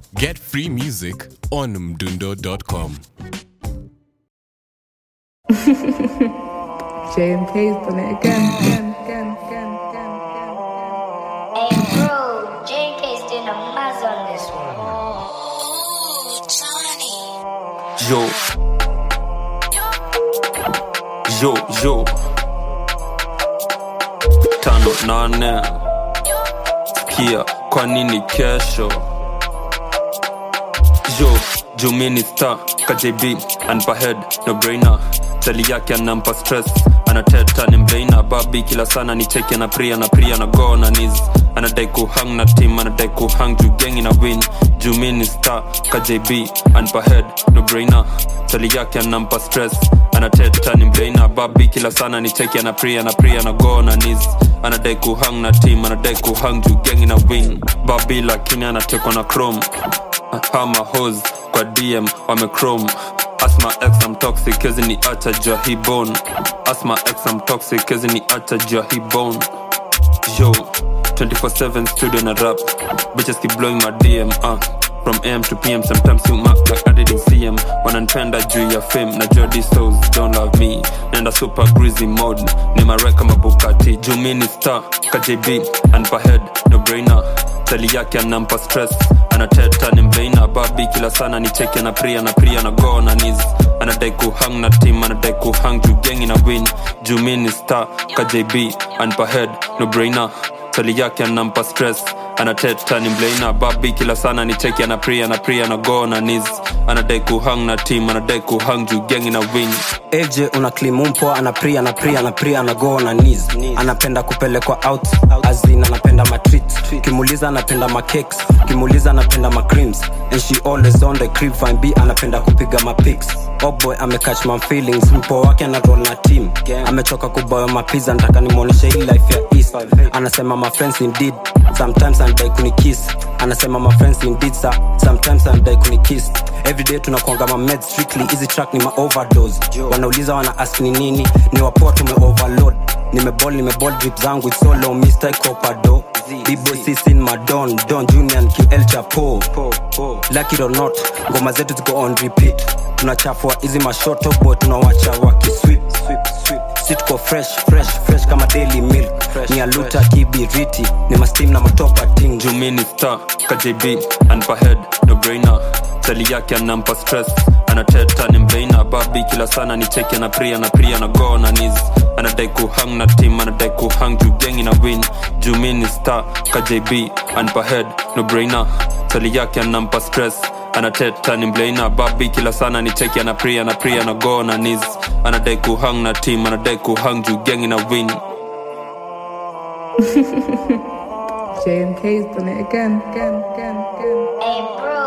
Get free music on mdundo.com. JMK's done it again, again, again, again, again, again. Hey bro, JK's doing a maz on this one. Yo. Yo, yo. Tano nane. Sikia, kwa nini kesho? Yo, Jumini star, KJB, anpa head, no brainer. Tali yake anampa stress, anateta ni mbrainer. Babi kila sana ni cheki na pria na pria na go na knees. Anadai kuhang na team, anadai kuhang juu gengi na win. Jumini star, KJB, anpa head, no brainer. Tali yake anampa stress, anateta ni mbrainer. Babi kila sana ni cheki na pria na pria na go na knees. Anadai kuhang na team, anadai kuhang juu gengi na win. Babi lakini anatekwa na chrome hama hos kwa dm wamechrome asma x am toxic kezi ni acha jua hi bone asma x am toxic kezi ni acha jua hi bone yo 24/7 studio na rap bitches keep blowing my dm uh. From AM to PM, sometimes you mark like I didn't see him. Wananipenda juu ya fame na jody souls don't love me. Nenda super greasy mode, ni mareka mabukati. Juu mi ni star, KJB, anpa head, no brainer. Tali yake anampa stress, anateta ni mbeina. Babi kila sana ni cheki na pria na pria na go na knees. Anadai kuhang na team, anadai kuhang juu gengi na win. Juu mi ni star, KJB, anpa head, no brainer. Tali yake anampa stress, anateta ni mbeina. Babi kila sana ni cheki na pria na pria na go na knees. Anadai kuhang na team, anadai kuhang juu gengi na win. AJ una klimumpo anapria anapria anapria anago na knees anapenda kupelekwa out azin anapenda matreat kimuliza anapenda macakes kimuliza anapenda macreams and she always on the crib fine b anapenda kupiga mapics oh boy amecatch my feelings mpo wake anaroll na team amechoka kuboya mapiza nataka nimwonyeshe hii life ya east anasema my friends indeed sometimes anadai kunikiss anasema my friends indeed sir. sometimes anadai kunikiss everyday tunakuanga ma med strictly hizi track ni ma overdose wanauliza wana ask ni nini ni wapoa tume overload nimebol nimebol drip zangu it's so low mr copado bibo sisin madon don junior and ql chapo lucky it or not ngoma zetu ziko on repeat tunachafua hizi mashoto boy tunawacha wakiswip si tuko fresh fresh fresh kama daily milk ni aluta kibiriti ni mastim na matopa ting Jumini star, KJB, anpa head, no brainer. Tali yake anampa stress, anateta ni mbeina. Babi kila sana ni cheki na pria na pria na go na knees. Anadai kuhang na team, anadai kuhang juu gengi na win. Jumini star, KJB, anpa head, no brainer. Tali yake anampa stress, anateta ni mbeina. Babi kila sana ni cheki na pria na pria na go na knees. Anadai kuhang na team, anadai kuhang juu gengi na win. JMK's done it again, again, again, again. Hey bro,